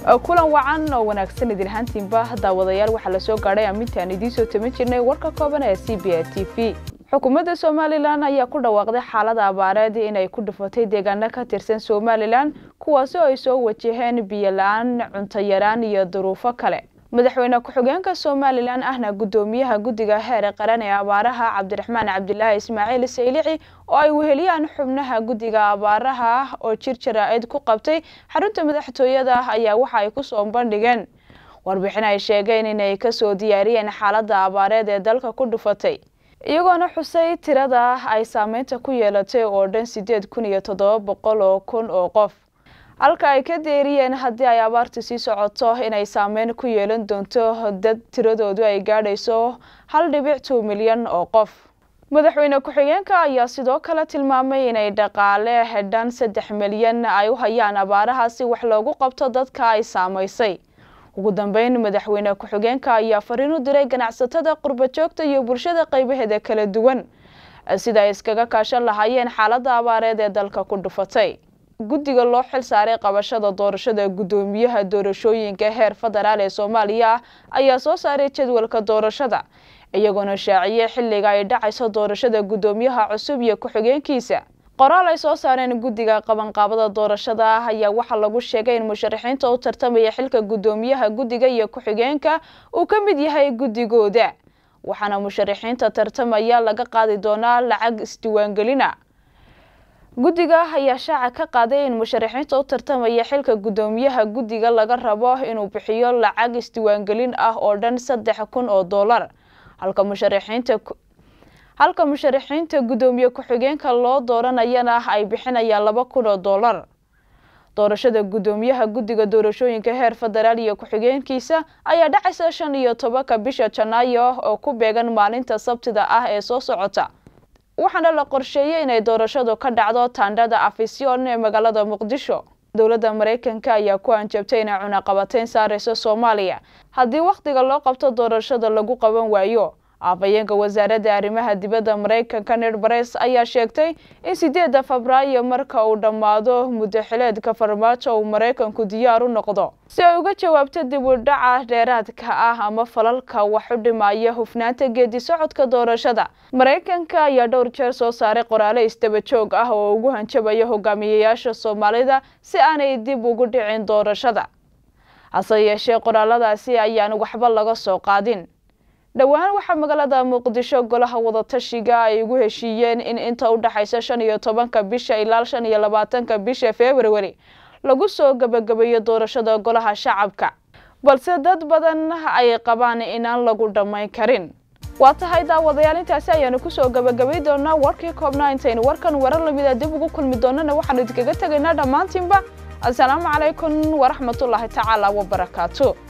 kulan wacan oo wanaagsan idin ahaantiinba daawadayaal waxaa la soo gaadhay ammintaan idiin soo taban jirnay warka kooban ee c b a t v xukuumadda somalilan ayaa ku dhawaaqday xaalada abaareed inay ku dhufatay deegaano ka tirsan somalilan kuwaasi oo ay soo wajaheen biyo la-aan cunto yaraan iyo duruufo kale madaxweyne ku-xigeenka somalilan ahna guddoomiyaha guddiga heer qaran ee abaaraha cabdiraxmaan cabdilaahi ismaaciil saylici oo ay weheliyaan xubnaha guddiga abaaraha oo jir jaraa'id ku qabtay xarunta madaxtooyada ayaa waxa ay kusoo bandhigeen warbixin ay sheegeen inay kasoo diyaariyeen xaaladda abaareed ee dalka ku dhufatay iyagoona xusay tirada ay saameynta ku yeelatay oo dhan sideed kun iyo toddoba boqol oo kun oo qof halka ay ka deeriyeen haddii ay abaartu sii socoto inay saameyn ku yeelan doonto dad tiradoodu ay gaadhayso hal dhibic two milyan oo qof madaxweyne ku-xigeenka ayaa sidoo kale tilmaamay inay dhaqaale hedhan saddex milyan ay u hayaan abaaraha si wax loogu qabto dadka ay saamaysay ugu dambeyn madaxweyne ku-xigeenka ayaa fariin u diray ganacsatada qurbajoogta iyo bulshada qaybaheeda kala duwan sida ay iskaga kaashan lahaayeen xaaladda abaareed ee dalka ku dhufatay guddiga loo xil saaray qabashada doorashada guddoomiyaha doorashooyinka heer federaal ee soomaaliya ayaa soo saaray jadwalka doorashada iyagoona shaaciyey xilliga ay dhacayso doorashada guddoomiyaha cusub iyo ku-xigeenkiisa qoraal ay soo saareen guddiga qabanqaabada doorashada ayaa waxaa lagu sheegay in musharaxiinta u tartamaya xilka guddoomiyaha guddiga iyo ku-xigeenka uu ka mid yahay guddigooda waxaana musharaxiinta tartamaya laga qaadi doonaa lacag isdiiwaangelina guddiga ayaa shaaca ka qaaday in musharaxiinta u tartamaya xilka guddoomiyaha guddiga laga rabo inuu bixiyo lacag isdiiwaangelin ah oo dhan saddex kun oo dollar halka musharaxiinta halka musharaxiinta guddoomiye ku-xigeenka loo dooranayana ay bixinayaan laba kun oo dollar doorashada guddoomiyaha guddiga doorashooyinka heer federaal iyo ku-xigeenkiisa ayaa dhacaysa shan iyo tobanka bisha janaayo oo ku beegan maalinta sabtida ah ee soo socota waxaana la qorsheeyey inay doorashadu ka dhacdo taandhada afisyon ee magaalada muqdisho dowladda maraykanka ayaa ku anjabtay inay cunaqabateyn saareyso soomaaliya haddii wakhtiga loo qabto doorashada lagu qaban waayo afhayeenka wasaaradda arrimaha dibadda maraykanka ned bares ayaa sheegtay in sideedda febraayo marka uu dhammaado muddo xileedka farmaajo uu maraykanku diyaar u noqdo si ay uga jawaabto dib u dhaca dheeraadka ah ama falalka wax u dhimaya hufnaanta geedi socodka doorashada maraykanka ayaa dhowr jeer soo saaray qoraale isdaba joog ah oo ugu hanjabaya hogaamiyayaasha soomaalida si aanay dib ugu dhicin doorashada hase yeeshee qoraaladaasi ayaan waxba laga soo qaadin dhowaan waxaa magaalada muqdisho golaha wadatashiga ay ugu heshiiyeen in inta u dhexaysa shan iyo tobanka bisha ilaa shan iyo labaatanka bisha februari lagu soo gebagabeeyo doorashada golaha shacabka balse dad badan ay qabaan inaan lagu dhammayn karin waa tahay daawadayaal intaasi ayaanu kusoo gebagabay doonaa warkii koobnaa intaynu warkan warar lamida dib ugu kulmi doonana waxaanu idinkaga tegaynaa dhammaantiinba assalaamu calaykum waraxmatullaahi tacaala wabarakaatu